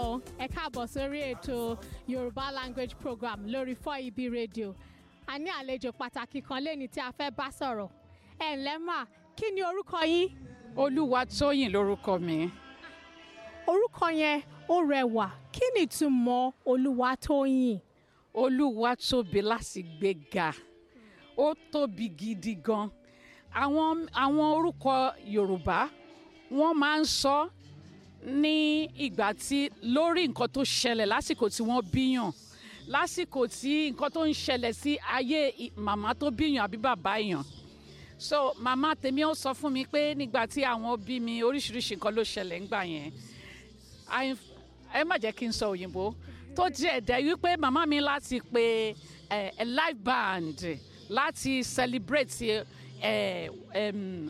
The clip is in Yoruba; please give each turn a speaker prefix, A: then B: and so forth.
A: o ẹ káàbọ̀ sórí ètò yorùbá language program lórí 4EB radio a ní àlejò pàtàkì kan lẹ́ni tí a fẹ́ bá sọ̀rọ̀ ẹ ǹlẹ́ mà kí ni orúkọ yín
B: olúwatóyìn lórúkọ mi
A: orúkọ yẹn ó rẹwà kí ni ìtumọ̀ olúwatóyìn
B: olúwa tóbi láti gbé ga ó tóbi gidi gan àwọn àwọn orúkọ yorùbá wọ́n máa ń sọ ní ìgbà tí lórí nǹkan tó ṣẹlẹ̀ lásìkò tí wọ́n bíyàn lásìkò tí nǹkan tó ń ṣẹlẹ̀ sí ayé i- màmá tó bíyàn àbí bàbá èèyàn so màmá tèmi ó sọ fún mi pé nígbà tí àwọn bí mi oríṣiríṣi nǹkan ló ṣẹlẹ̀ ńgbà yẹn I- ẹ má jẹ́ kí n sọ òyìnbó tó jẹ́ ẹ̀dẹ̀ wípé màmá mi láti pe eh, a live band láti celebrate eh, em,